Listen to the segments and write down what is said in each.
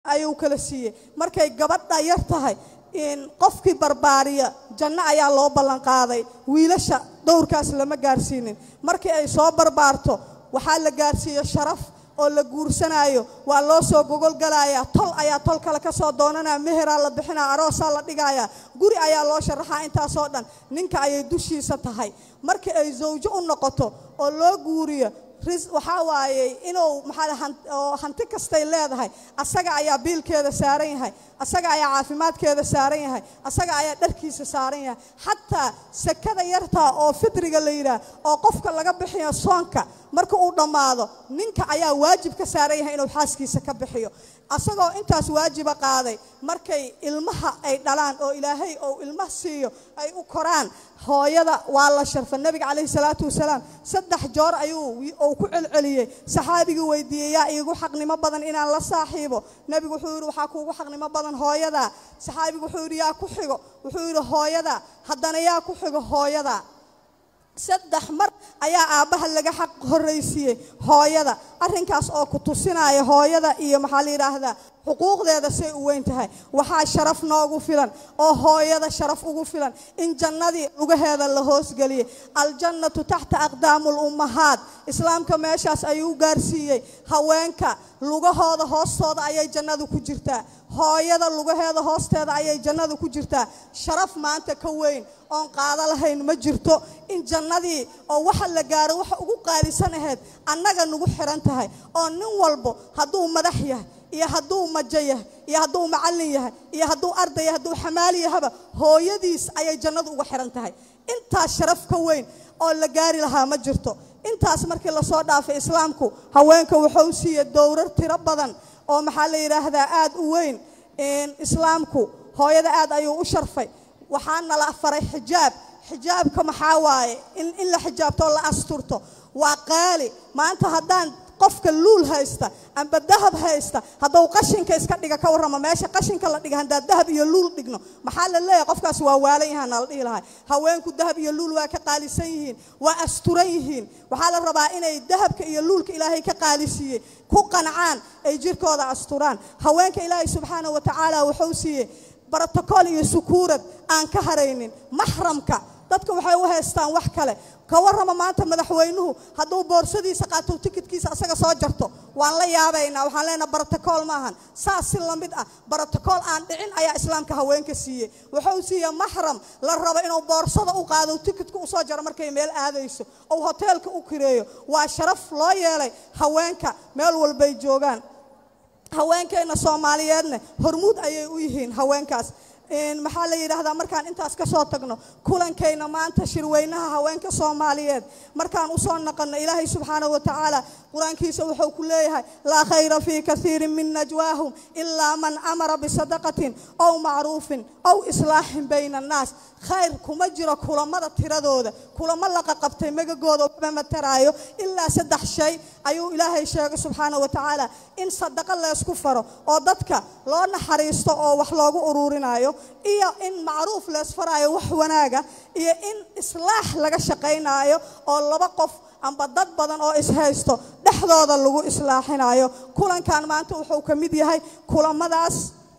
ayuu kala siiyey markay gabadha yar tahay in qofkii barbaariya janno ayaa loo ballan qaaday wiilasha dowrkaas lama gaarsiinin markii ay soo barbaarto waxaa la gaarsiiye sharaf oo la guursanaayo waa loo soo gogolgalayaa tol ayaa tol kale ka soo doonanaya meheraa la bixinaya aroosaa la dhigayaa guri ayaa loo sharaxaa intaasoo dhan ninka ayay dushiisa tahay markii ay zawjo u noqoto oo loo guuriyo waxaa waaye inuu maxaa hanti kastay leedahay asaga ayaa biilkeeda saaran yahay asaga ayaa caafimaadkeeda saaran yahay asaga ayaa dharkiisa saaran yahay xataa sekada yartaa oo fidriga la yidhaah oo qofka laga bixiyo soonka marka uu dhammaado ninka ayaa waajib ka saaran yahay inuu xaaskiisa ka bixiyo asagoo intaas waajiba qaaday markay ilmaha ay dhalaan oo ilaahay ou ilmaha siiyo ay u koraan hooyada waa la sharfa nebiga calayhi salaatu wasalaam saddex joor ayuu uu ku celceliyey saxaabigii weydiiyey yaa iigu xaqnimo badan inaan la saaxiibo nebigu wuxuu yidhi waxaa kuugu xaqnimo badan hooyadaa saxaabigu wuxuu yidhi yaa ku xigo wuxuu yidhi hooyadaa haddana yaa ku xigo hooyadaa saddex mar ayaa aabbaha laga xaq horraysiiyey hooyada arrinkaas oo ku tusinaya hooyada iyo maxaa la yidhaahdaa xuquuqdeeda say u weyn tahay waxaa sharaf noogu filan oo hooyada sharaf ugu filan in jannadii lugaheeda la hoosgeliyey aljannatu taxta aqdaamul ummahaat islaamka meeshaas ayuu gaarsiiyey haweenka lugahooda hoostooda ayay jannadu ku jirtaa hooyada lugaheeda hoosteeda ayay jannadu ku jirtaa sharaf maanta ka weyn oon qaado lahayn ma jirto in jannadii oo waxa la gaaro waxa ugu qaalisan ahayd annaga nagu xiran tahay oo nin walbo hadduu madax yahay iyo hadduu majo yahay iyo hadduu macallin yahay iyo hadduu arday yahay hadduu xamaali yahaba hooyadiis ayay jannadu uga xiran tahay intaas sharaf ka weyn oo la gaari lahaa ma jirto intaas markii lasoo dhaafay islaamku haweenka wuxuu siiyey dowrar tiro badan oo maxaa la yidhaahdaa aad u weyn islaamku hooyada aad ayuu u sharfay waxaa nala faray xijaab xijaabka maxaa waaye in la xijaabto oo la asturto waa qaali maanta haddaan qofka luul haysta amba dahab haysta hadduu qashinka iska dhiga ka warramo meesha qashinka la dhiga haddaan dahab iyo luul dhigno maxaa la leeyahay qofkaas waa waalan yahaan nala dhihi lahay haweenku dahab iyo luul waa ka qaalisan yihiin waa asturan yihiin waxaa la rabaa inay dahabka iyo luulka ilaahay ka qaalisiiyey ku qancaan ay jirkooda asturaan haweenka ilaahay subxaana wa tacaala wuxuu siiyey brotocool iyo sukuurad aan ka haraynin maxramka dadka waxay u haystaan wax kale ka warrama maanta madaxweynuhu hadduu boorsadiisa qaato tikidkiisa asaga soo jarto waan la yaabaynaa waxaan leenaha brotocool maahan saas si lamid ah brotocool aan dhicin ayaa islaamka haweenka siiyey wuxuu siiyey maxram la rabo inuu boorsada u qaado tikidka usoo jaro markay meel aadayso ou hoteelka u kireeyo waa sharaf loo yeelay haweenka meel walbay joogaan haweenkeenna soomaaliyeedna hormuud ayay u yihiin haweenkaas maxaa la yidhaahdaa markaan intaas ka soo tagno kulankayna maanta shirweynaha haweenka soomaaliyeed markaan usoo naqanno ilaahay subxaana wa tacaala qur-aankiisa wuxuu ku leeyahay laa khayra fii kaiirin min najwaahum ilaa man amara bisadaqatin ow macruufin ow islaaxin bayna annaas khayr kuma jiro kulamada tiradooda kulamo laqaqabtay megagooda waxba mataraayo ilaa saddex shay ayuu ilaahay sheegay subxaana wa tacaala in sadaqo leysku faro oo dadka loo naxariisto oo wax loogu uruurinayo iyo in macruuf leysfaraayo wax wanaaga iyo in islaax laga shaqaynaayo oo laba qof amba dad badan oo ishaysto dhexdooda lagu islaaxinayo kulankan maanta wuxuu ka mid yahay kulamadaas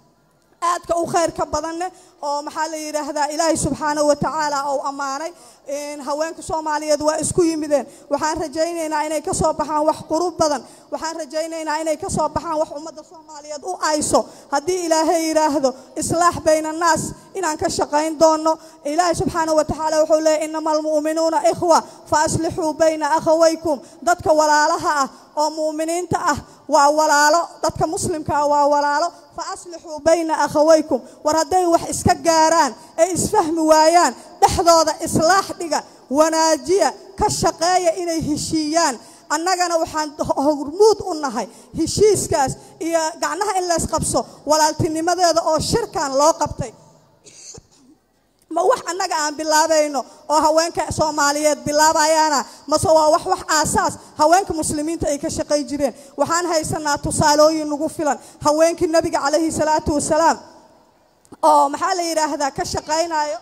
aadka u khayrka badanne oo maxaa la yidhaahdaa ilaahay subxaanahu wa tacaala ou ammaanay haweenka soomaaliyeed waa isku yimideen waxaan rajaynaynaa inay ka soo baxaan wax qurub badan waxaan rajaynaynaa inay ka soo baxaan wax ummadda soomaaliyeed u ayso haddii ilaahay yidhaahdo islaax bayna annaas inaan ka shaqayn doono ilaahay subxaanahu wa tacaala wuxuu leeyay inama almu'minuuna ikhwa fa aslixuu bayna akhawaykum dadka walaalaha ah oo mu'miniinta ah waa walaalo dadka muslimka ah waa walaalo fa aslixuu bayna akhawaykum war hadday wax iska gaaraan ay isfahmi waayaan dhexdooda islaax dhiga wanaajiya ka shaqeeya inay heshiiyaan annagana waxaan hormuud u nahay heshiiskaas iyo gacnaha in laysqabso walaaltinimadeeda oo shirkan loo qabtay ma wax annaga aan bilaabayno oo haweenka soomaaliyeed bilaabayaana mase waa wax wax aasaas haweenka muslimiinta ay ka shaqay jireen waxaan haysanaa tusaalooyin nagu filan haweenkii nebiga calayhi salaatu wasalaam oo maxaa la yidhaahdaa ka shaqaynayo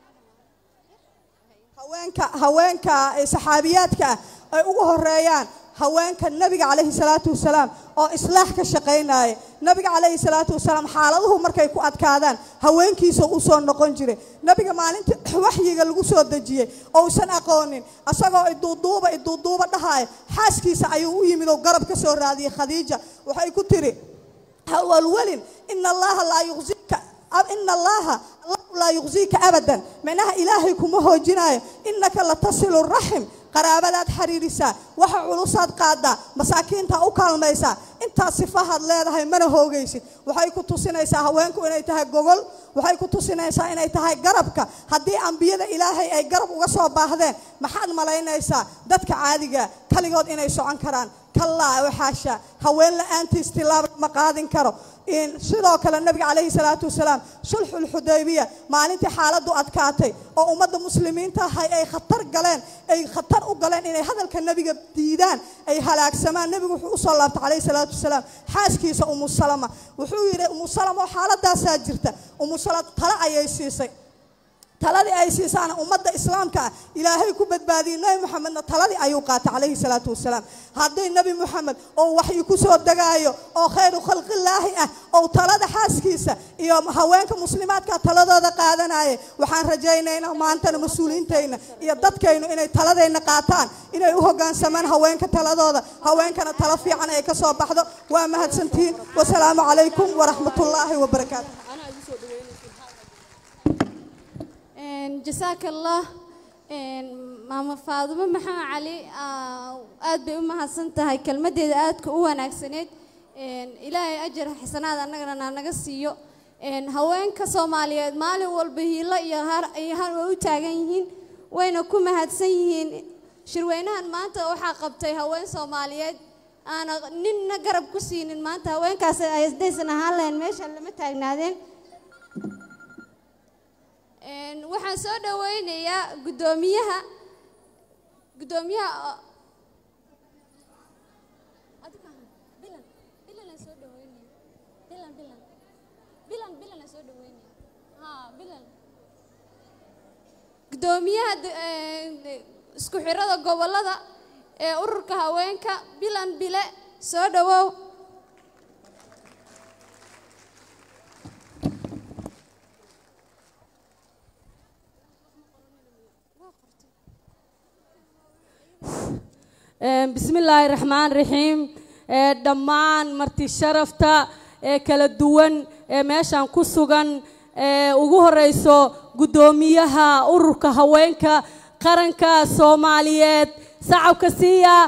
haweenka haweenka saxaabiyaadka ah ay ugu horeeyaan haweenka nebiga calayhi salaatu wasalaam oo islaax ka shaqaynaya nebiga calayhi salaatu wasalaam xaaladuhu markay ku adkaadaan haweenkiisa u soo noqon jiray nebiga maalintii waxyiga lagu soo dejiyey ousan aqoonin asagoo iduuduuba iduuduuba dhahaya xaaskiisa ayuu u yimid oo garab ka soo raadiyey khadiija waxay ku tiri hawalwelin ina allaha laa yuqsika ina allaha allahu laa yuqsiika abadan micnaha ilaahay kuma hoojinayo inaka latasilu raxim qaraabadaad xiriirisaa waxa culusaad qaadaa masaakiinta u kaalmaysaa intaas sifahaad leedahay mana hoogaysid waxay ku tusinaysaa haweenku inay tahay gogol waxay ku tusinaysaa inay tahay garabka haddii ambiyada ilaahay ay garab uga soo baahdeen maxaad malaynaysaa dadka caadiga kaligood inay socon karaan kallaa waxaasha haween la-aantiis tilaab ma qaadin karo sidoo kale nabiga calayhi salaatu wasalaam sulxulxudaybiya maalintii xaaladdu adkaatay oo ummadda muslimiinta ahay ay khatar galeen ay khatar u galeen inay hadalka nebiga diidaan ay halaagsamaan nebigu wuxuu usoo laabtay calayhi salaatu wasalaam xaaskiisa umu salama wuxuu yidhi umu salama oo xaaladaasaa jirta umu salama tale ayay siisay taladii ay siisaana ummadda islaamka ah ilaahay ku badbaadiyey nebi moxamedna taladii ayuu qaatay calayhi salaatu wasalaam haddii nebi moxamed oo waxyi ku soo degaayo oo khayru khalqillaahi ah oo talada xaaskiisa iyo haweenka muslimaadka taladooda qaadanaya waxaan rajaynaynaa maantana mas-uuliyiintayna iyo dadkaynu inay taladayna qaataan inay u hoggaansamaan haweenka taladooda haweenkana talo fiican ay ka soo baxdo waa mahadsantihiin wasalaamu calaykum waraxmatullaahi wabarakaatu jasaaka allah maama faadumo maxamed cali aad bay u mahadsan tahay kelmaddeeda aadka u wanaagsaneed ilaahay ajar xisanaad annagana naga siiyo haweenka soomaaliyeed maalin walba hiilo iyo har way u taagan yihiin wayna ku mahadsan yihiin shirweynahan maanta waxaa qabtay haween soomaaliyeed aana ninna garab ku siinin maanta haweenkaas haddaysan ahaan lahayn meesha lama taagnaadeen waxaan soo dhaweynayaa guddoomiyaha guddoomiyaha guddoomiyaha isku xirada gobolada ee ururka haweenka bilan bile soo dhawow bismi illaahi raxmaan raxiim dhammaan marti sharafta ee kala duwan ee meeshan ku sugan ee ugu horeyso guddoomiyaha ururka haweenka qaranka soomaaliyeed sacabka siiya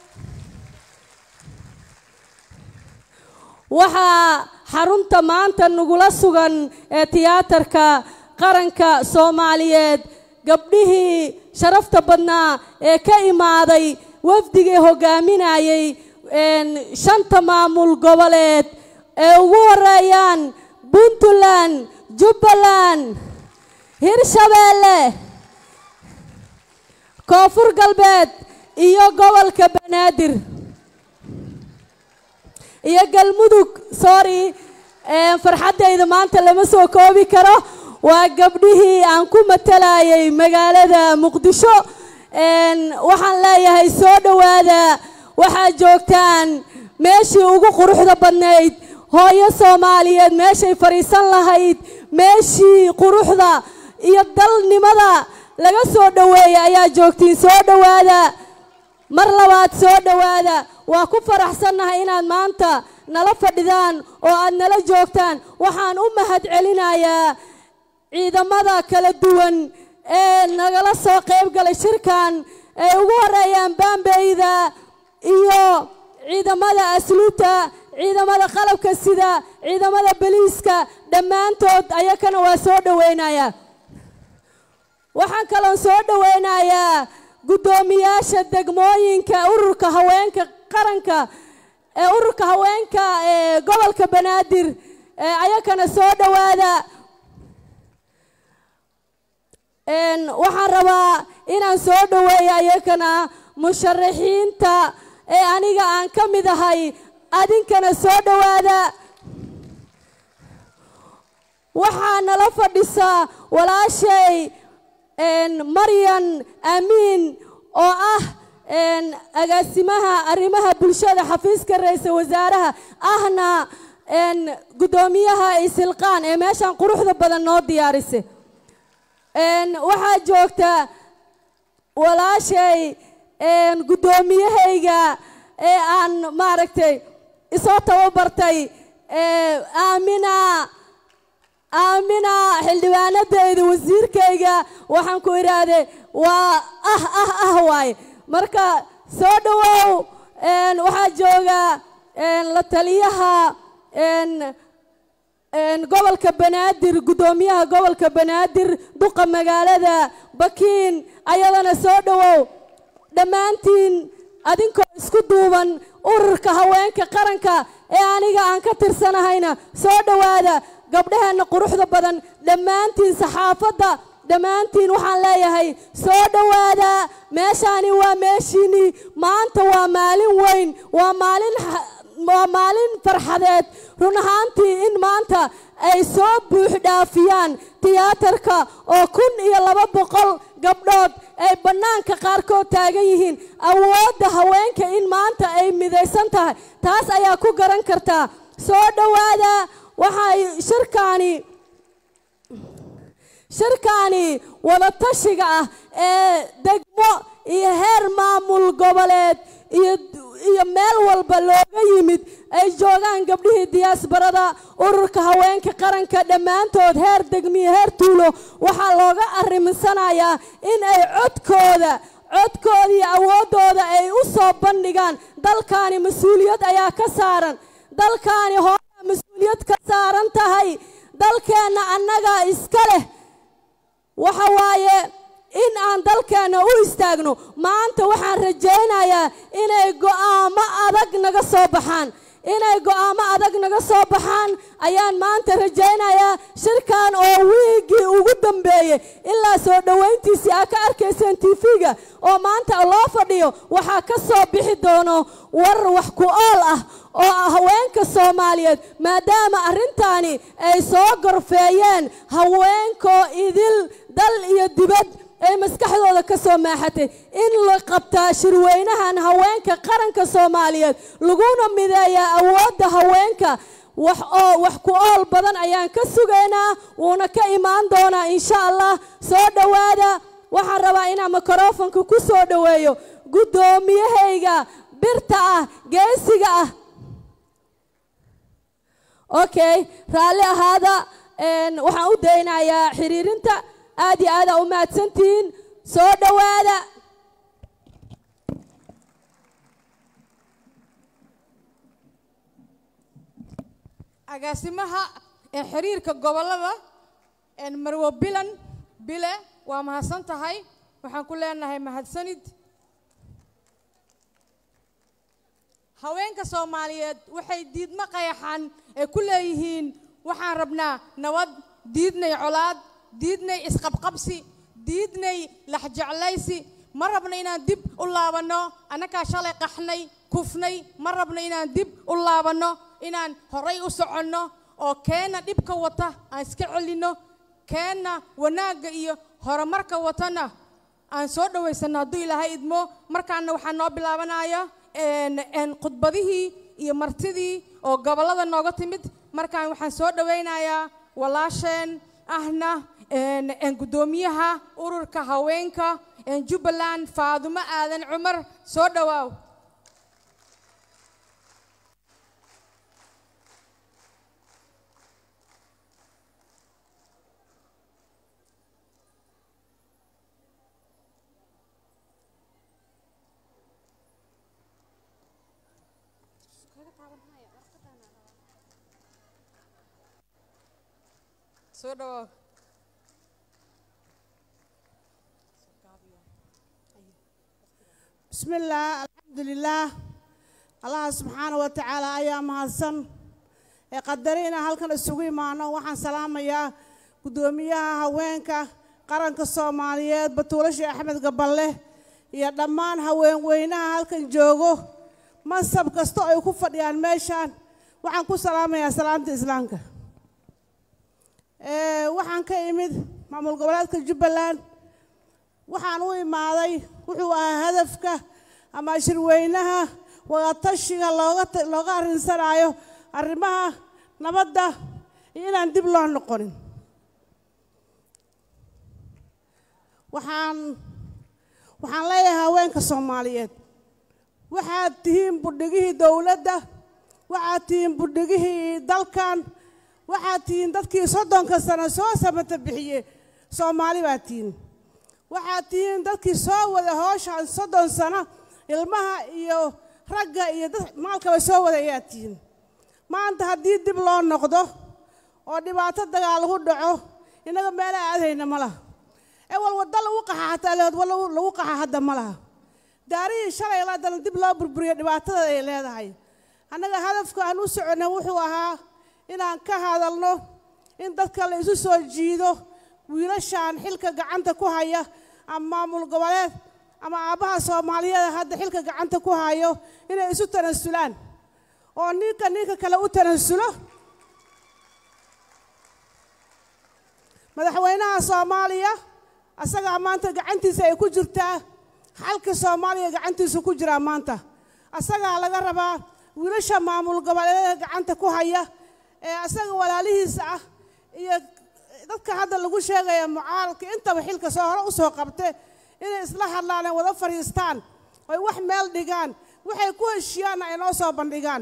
waxaa xarunta maanta nagula sugan ee tiyaatarka qaranka soomaaliyeed gabdhihii sharafta badnaa ee ka imaaday wafdigii hogaaminayay shanta maamul goboleed ee ugu horeeyaan puntland jubbaland hirshabeelle koonfur galbeed iyo gobolka banaadir iyo galmudug sorry farxaddayda maanta lama soo koobi karo waa gabdhihii aan ku matalayay magaalada muqdisho waxaan leeyahay soo dhowaada waxaad joogtaan meeshii ugu quruxda badnayd hooyo soomaaliyeed meeshay fadhiisan lahayd meeshii quruxda iyo dalnimada laga soo dhoweeyay ayaa joogtiin soo dhowaada mar labaad soo dhowaada waa ku faraxsannahay inaad maanta nala fadhidaan oo aad nala joogtaan waxaan u mahad celinayaa ciidamada kala duwan ee nagala soo qayb galay shirkan ay ugu horeeyaan baambeyda iyo ciidamada asluubta ciidamada qalabka sida ciidamada beliiska dhammaantood ayakana waa soo dhoweynaya waxaan kaloon soo dhoweynayaa guddoomiyaasha degmooyinka ururka haweenka qaranka ee ururka haweenka ee gobolka banaadir ee ayakana soo dhowaada waxaan rabaa inaan soo dhoweeyo ayakana musharaxiinta ee aniga aan ka mid ahay adinkana soo dhowaada waxaa nala fadhisaa walaashay maryan amiin oo ah agaasimaha arrimaha bulshada xafiiska ra-iisul wasaaraha ahna guddoomiyaha isilqaan ee meeshan quruxda badan noo diyaarisay waxaa joogta walaashay guddoomiyahayga ee aan maaragtay isoo tababartay aamina aamina xildhibaanadayda wasiirkayga waxaan ku idhaahday waa ah ah ah waaye marka soo dhowow waxaa jooga la taliyaha gobolka banaadir guddoomiyaha gobolka banaadir duqa magaalada bakiin ayadana soo dhowow dhammaantiin adinkoo isku duuban ururka haweenka qaranka ee aniga aan ka tirsanahayna soo dhowaada gabdhaheenna quruxda badan dhammaantiin saxaafadda dhammaantiin waxaan leeyahay soo dhowaada meeshaani waa meeshiinii maanta waa maalin weyn waa maalin waa maalin farxadeed run ahaantii in maanta ay soo buux dhaafiyaan tiyaatarka oo kun iyo laba boqol gabdhood ay bannaanka qaarkood taagan yihiin awoodda haweenka in maanta ay midaysan tahay taas ayaa ku garan kartaa soo dhowaada waxay shirkaani shirkaani wadatashiga ah ee degmo iyo heer maamul goboleed iyo iyo meel walba looga yimid ay joogaan gabdhihii diyaasbarada ururka haweenka qaranka dhammaantood heer degmiyo heer tuulo waxaa looga arrimisanayaa in ay codkooda codkooda iyo awooddooda ay u soo bandhigaan dalkaani mas-uuliyad ayaa ka saaran dalkaani hooyaa mas-uuliyad ka saaran tahay dalkeenna annagaa iska leh waxa waaye in aan dalkeenna u istaagno maanta waxaan rajaynayaa inay go'aamo adag naga soo baxaan inay go'aamo adag naga soo baxaan ayaan maanta rajaynayaa shirkan oo wiigii ugu dambeeyey ilaa soo dhowayntiisii aa ka arkayseen tv-ga oo maanta loo fadhiyo waxaa ka soo bixi doono war wax ku ool ah oo haweenka soomaaliyeed maadaama arrintaani ay soo gorfeeyeen haweenkoo idil dal iyo dibad ay maskaxdooda ka soo maaxatay in la qabtaa shirweynahan haweenka qaranka soomaaliyeed laguna mideeyaa awoodda haweenka wax oo wax ku ool badan ayaan ka sugaynaa wuuna ka imaan doonaa insha allah soo dhowaada waxaan rabaa inaan mikrofonka ku soo dhoweeyo guddoomiyahayga birta ah geesiga ah okay raalli ahaada waxaan u daynayaa xiriirinta aad iyo aada u mahadsantihiin soo dhowaada agaasimaha ee xiriirka gobollada marwo bilan bile waa mahadsan tahay waxaan ku leenahay mahadsanid haweenka soomaaliyeed waxay diidmo qayaxan ay ku leeyihiin waxaan rabnaa nabad diidnay colaad diidnay isqabqabsi diidnay laxjeclaysi ma rabno inaan dib u laabanno annagaa shalay qaxnay kufnay ma rabno inaan dib u laabanno inaan horay u soconno oo keenna dhibka wata aan iska celinno keenna wanaagga iyo horumarka watana aan soo dhowaysanno hadduu ilaahay idmo markaana waxaa noo bilaabanaya khudbadihii iyo martidii oo gobollada nooga timid markaan waxaan soo dhowaynayaa walaasheen ahna guddoomiyaha ururka haweenka jubbaland faadumo aadan cumar soo dhowaaw soo dhawaaw بسم الله الحمد لله الله سبحانه وتعالى ayaa mahadsan ee qadarina halkan isugu imaano waxaan salaamayaa guddoomiyaha haweenka qaranka soomaaliyeed batuulasha axmed gaballe iyo dhammaan haweenweynaha halkan joogo mansab kasta ay ku fadhiyaan meeshaan waxaan ku salaamayaa salaamta islaamka waxaan ka imid maamul goboleedka jubbaland waxaan u imaaday wuxuu ahaa hadafka ama shirweynaha wadatashiga looga looga arrinsanaayo arrimaha nabadda iyo inaan dib loo noqonin waxaan waxaan leeyahay haweenka soomaaliyeed waxaad tihiin budhigihii dowladda waxaad tihiin budhigihii dalkan waxaad tihiin dadkii soddonka sano soo samata bixiye soomaali baad tihiin waxaad tihiin dadkii soo wada hooshaan soddon sano ilmaha iyo ragga iyo dad maalkaba soo wada ayaad tihiin maanta haddii dib loo noqdo oo dhibaato dagaal lagu dhaco innaga meela aadayna ma laha ewal wadda lagu qaxa hataa leed wa lagu qaxa hadda ma laha daarihii shalay laadana dib loo burburiyo dhibaatada ay leedahay annaga hadafka aan u soconnay wuxuu ahaa inaan ka hadalno in dadka la isu soo jiido wiilashaan xilka gacanta ku haya ama maamul goboleed ama aabbaha soomaaliyeed hadda xilka gacanta ku hayo inay isu tanasulaan oo ninka ninka kale u tanasulo madaxweynaha soomaaliya asagaa maanta gacantiisa ay ku jirtaa xalka soomaaliya gacantiisa ku jiraa maanta asagaa laga rabaa wiilasha maamul goboleedada gacanta ku haya ee asaga walaalihiisa ah iyo dadka hadda lagu sheegaya mucaaradka intaba xilka soo hore usoo qabte inay isla hadlaan ay wada fadhiistaan oy wax meel dhigaan waxay ku heshiiyaanna ay noo soo bandhigaan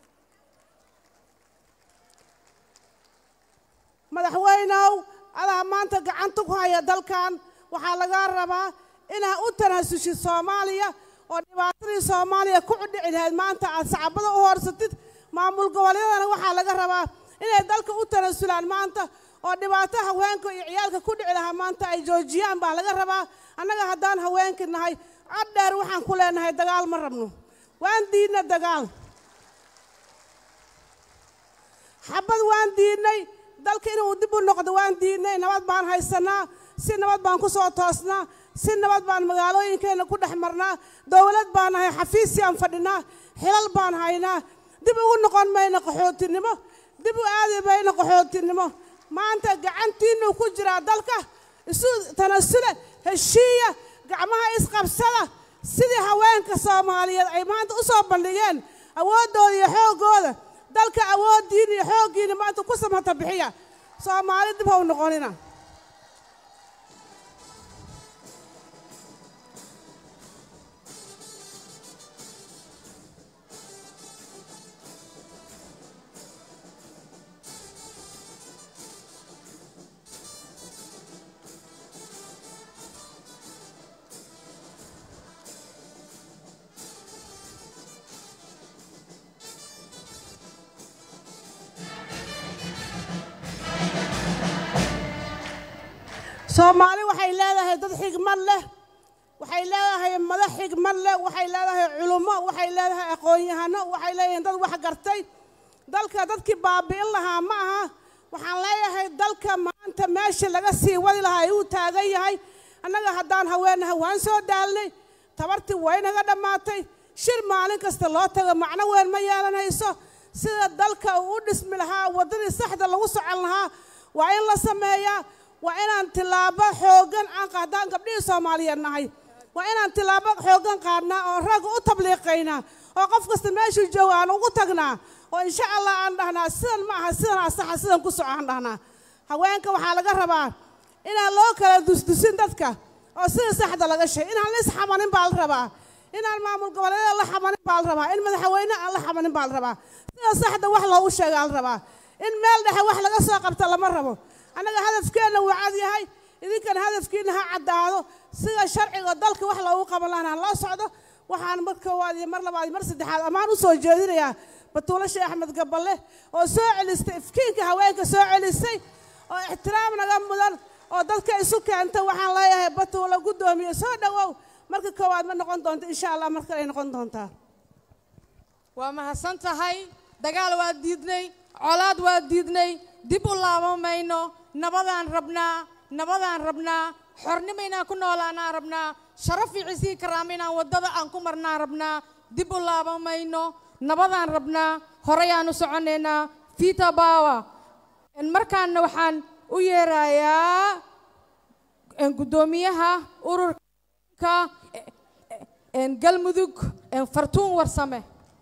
madaxweynow adaa maanta gacanta ku haya dalkan waxaa lagaa rabaa inaad u tanaasushid soomaaliya oo dhibaatadii soomaaliya ku cudhici lahayd maanta aad sacbada u hoorsatid maamul goboleedana waxaa laga rabaa inay dalka u tanasulaan maanta oo dhibaato haweenka iyo ciyaalka ku dhici lahaa maanta ay joojiyaan baa laga rabaa annaga haddaan haweenki nahay cod dheer waxaan ku leenahay dagaal ma rabno waan diidna dagaal xabad waan diidnay dalka inuu dib u noqdo waan diidnay nabad baan haysanaa si nabad baan ku soo toosnaa si nabad baan magaalooyinkeenna ku dhex marnaa dowlad baan nahay xafiisyaan fadhinaa xilal baan haynaa dib ugu noqon mayno qaxootinimo dib u aadi mayno qaxootinimo maanta gacantiinnu ku jiraa dalka isu tanasule heshiiya gacmaha isqabsada sidii haweenka soomaaliyeed ay maanta u soo bandhigeen awooddooda iyo xooggooda dalka awooddiina iyo xooggiina maanta ku samata bixiya soomaali dib ha u noqonina soomaali waxay leedahay dad xigmad leh waxay leedahay madax xigmad leh waxay leedahay culummo waxay leedahay aqoon-yahano waxay leeyihiin dad wax gartay dalka dadkii baabi'in lahaa ma aha waxaan leeyahay dalka maanta meeshii laga sii wadi lahaa ayuu taagan yahay annaga haddaan haweenaha waan soo daalnay tabartii waynaga dhammaatay shir maalin kasta loo tago macno weyn ma yeelanayso sida dalka uu u dhismi lahaa waddadii saxda lagu socon lahaa waa in la sameeyaa waa inaan tilaabo xooggan aan qaadaan gabdhihii soomaaliyeed nahay waa inaan tilaabo xooggan qaadnaa oo ragga u tabliiqaynaa oo qof kasta meeshuu jooga aan ugu tagnaa oo insha allah aan dhahnaa sidan ma aha sidan asaxa sidan ku soco aan dhahnaa haweenka waxaa laga rabaa inaan loo kala dusdusin dadka oo sida saxda laga sheeg inaan la isxamanin baa la rabaa inaan maamul goboleeda la xamanin baa la rabaa in madaxweyne aan la xamanin baa la rabaa sida saxda wax loogu sheegaa la rabaa in meel dhexe wax laga soo qabta lama rabo annaga hadafkeenna wuu cad yahay idinkana hadafkiina ha caddaado sida sharciga dalka wax loogu qaban lahan ha loo socdo waxaan mar koowaad iyo mar labaad iyo mar saddexaad ammaan u soo jeedinayaa batuulo sheekh axmed gaballe oo soo celistay ifkiinka haweenka soo celisay oo ixtiraam naga mudan oo dadka isu keenta waxaan leeyahay batuulo guddoomiye soo dhowow marka koowaad ma noqon doonto insha allah mar kale ay noqon doontaa waa mahadsan tahay dagaal waa diidnay colaad waa diidnay dib u laaban mayno nabadaan rabnaa nabadaan rabnaa xornimo inaan ku noolaanaan rabnaa sharaf iyo cisii karaama inaan waddada aan ku marnaan rabnaa dib u laaban mayno nabadaan rabnaa horeyaan u soconaynaa vita bawa markaana waxaan u yeerayaa guddoomiyaha ururka een, galmudug een, fartuun warsame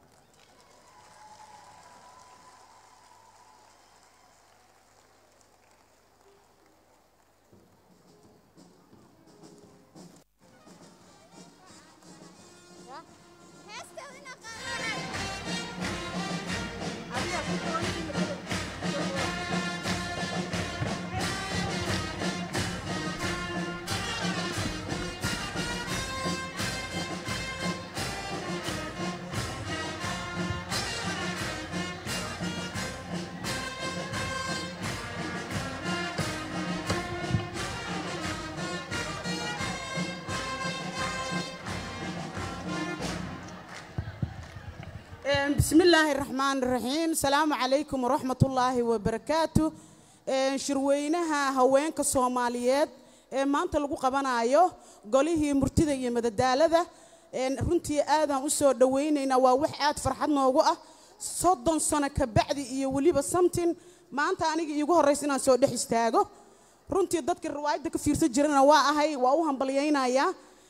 بسم الله الرحمن الرحيم السلام عليكم ورحمة الله وبركاته shirweynaha haweenka soomaaliyeed ee maanta lagu qabanayo golihii murtida iyo madadaalada runtii aadaan u soo dhowaynaynaa waa wax aad farxad noogu ah soddon sano ka bacdi iyo weliba samtin maanta aniga iigu horraysa inaan soo dhex istaago runtii dadkii riwaayadda ka fiirsan jirana waa ahay waa u hambalyaynayaa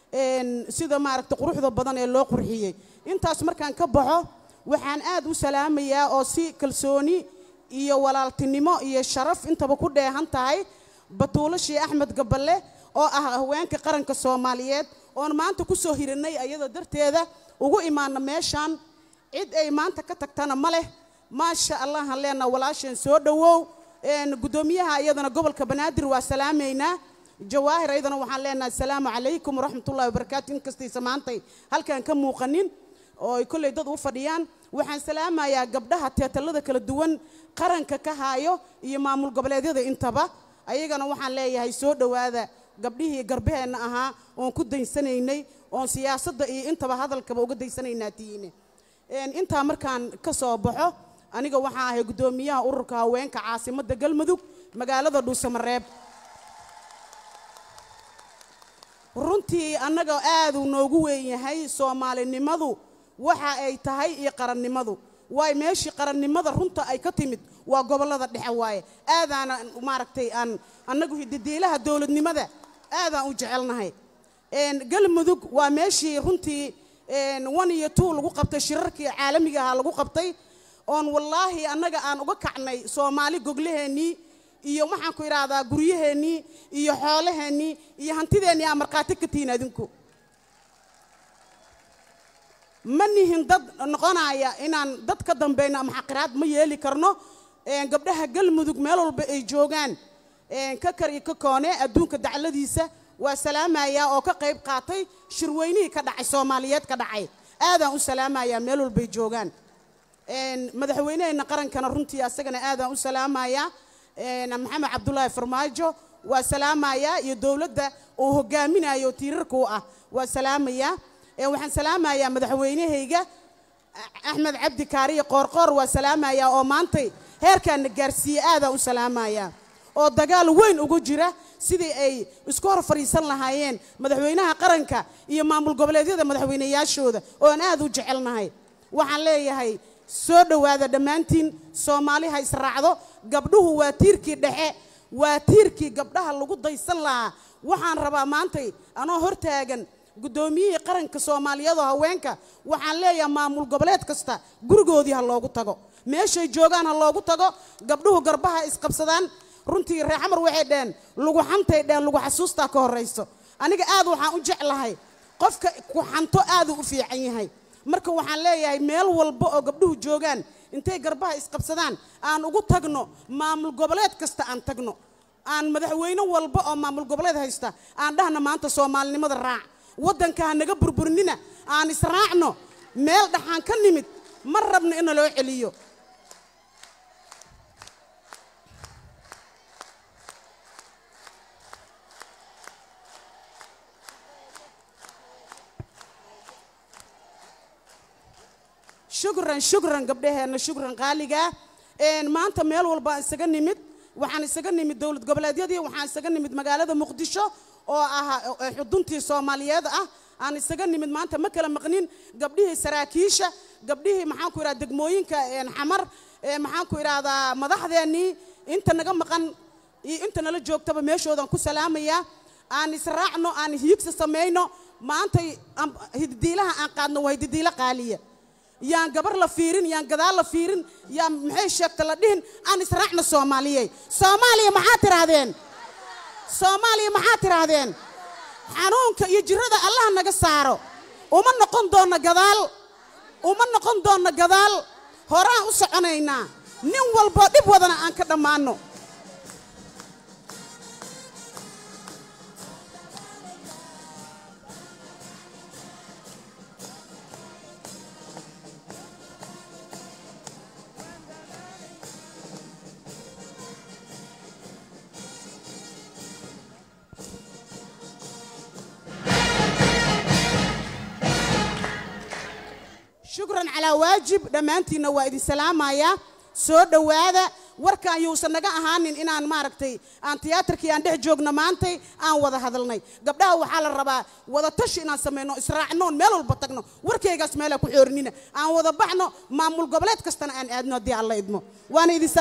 sida maaragta quruxda badan ee loo qurxiyey intaas markaan ka baxo waxaan aad u salaamayaa oo si kalsooni iyo walaaltinimo iyo sharaf intaba ku dheehan tahay batuulo shii axmed gaballe oo ah haweenka qaranka soomaaliyeed oon maanta ku soo hirinay ayada darteeda ugu imaana meeshaan cid ay maanta ka tagtana ma leh maasha allahan leenaa walaasheen soo dhowow guddoomiyaha iyadana gobolka banaadir waa salaamaynaa jawaahir ayadana waxaan leenahay asalaamu calaykum waraxmatullahi wabarakaatu inkastaysa maantay halkaan ka muuqanin oo ay kolley dad u fadhiyaan waxaan salaamayaa gabdhaha teetalada kala duwan qaranka ka haayo iyo maamul goboleedyada intaba ayagana waxaan leeyahay soo dhowaada gabdhihii garbaheenna ahaa oon ku daysanaynay oon siyaasadda iyo intaba hadalkaba uga daysanaynaa tiine intaa markaan ka soo baxo aniga waxaan ahay guddoomiyaha ururka haweenka caasimadda galmudug magaalada dhuusamareeb runtii annaga aaduu noogu weyn yahay soomaalinimadu waxa ay tahay iyo qarannimadu waayo meeshii qarannimada runta ay ka timid waa gobollada dhexe waaye aadaana maaragtay aan annagu hididiilaha dowladnimada aadaan u jecelnahay galmudug waa meeshii runtii one iyo two lagu qabtay shirarkii caalamiga ahaa lagu qabtay oon wallaahi annaga aan uga kacnay soomaali goglaheennii iyo waxaan ku idhaahdaa guryaheennii iyo xoolaheennii iyo hantideennii aa markhaati ka tihiin adinku ma nihin dad noqonaya inaan dad ka dambayno ama xaqiraad ma yeeli karno gabdhaha galmudug meel walba ay joogaan ka kar iyo ka koone adduunka dacladiisa waa salaamayaa oo ka qayb qaatay shirweynihii ka dhacay soomaaliyeed ka dhacay aadaan u salaamayaa meel walbay joogaan madaxweyneheenna qarankana runtii asagana aadaan u salaamayaa maxamed cabdulaahi farmaajo waa salaamayaa iyo dowladda uu hogaaminayo tiirarka u ah waa salaamayaa waxaan salaamayaa madaxweynahayga axmed cabdi kaariye qoorqoor waa salaamayaa oo maantay heerkaana gaarsiiye aadaan u salaamayaa oo dagaal weyn ugu jira sidii ay isku hor fadhiisan lahaayeen madaxweynaha qaranka iyo maamul goboleedyada madaxweynayaashooda oo aan aad u jecelnahay waxaan leeyahay soo dhowaada dhammaantiin soomaali ha israacdo gabdhuhu waa tiirkii dhexe waa tiirkii gabdhaha lagu daysan lahaa waxaan rabaa maantay anoo hortaagan guddoomiyihii qaranka soomaaliyeed oo haweenka waxaan leeyahay maamul goboleed kasta gurigoodii ha loogu tago meeshay joogaan ha loogu tago gabdhuhu garbaha isqabsadaan runtii reer xamar waxay dheheen lagu xantay dheheen lagu xasuustaa ka horrayso aniga aad waxaan u jeclahay qofka ku xanto aaduu u fiican yahay marka waxaan leeyahay meel walba oo gabdhuhu joogaan intay garbaha isqabsadaan aan ugu tagno maamul goboleed kasta aan tagno aan madaxweyne walba oo maamul goboleed haysta aan dhahna maanta soomaalinimada raac waddanka ha naga burburinina aan israacno meel dhaxaan ka nimid ma rabno ina loo celiyo shukran shukran gabdhaheenna shukran qaaligaa maanta meel walbaan isaga nimid waxaan isaga nimid dowlad goboleedyadii waxaan isaga nimid magaalada muqdisho oo ah xuduntii soomaaliyeed ah aan isaga nimid maanta ma kala maqnin gabdhihii saraakiisha gabdhihii maxaan ku idhahda degmooyinka xamar maxaan ku idhaahdaa madaxdeennii inta naga maqan iyo inta nala joogtaba meeshoodan ku salaamayaa aan israacno aan hiigsa samayno maantay am- hididiilaha aan qaadno waa hididiilo qaaliya yaan gabar la fiirin yaan gadaal la fiirin yaan maxay sheegta la dhihin aan israacna soomaaliyey soomaaliya maxaa tidhaahdeen soomaaliya maxaa tidhaahdeen xanuunka iyo jirada allah naga saaro uma noqon doonna gadaal uma noqon doonna gadaal horaan u soconaynaa nin walboo dhib wadana aan ka dhammaanno shukran calaa waajib dhammaantiinna waa idin salaamayaa soo dhowaada warkaan yuusan naga ahaanin inaan maaragtay aan tiyaatarkii aan dhex joogno maantay aan wada hadalnay gabdhaha waxaa la rabaa wada tashi inaan samayno israacnoon meel walba tagno warkaygaas meelaa ku xoorinina aan wada baxno maamul goboleed kastana aan aadno haddii alla idmo waana idin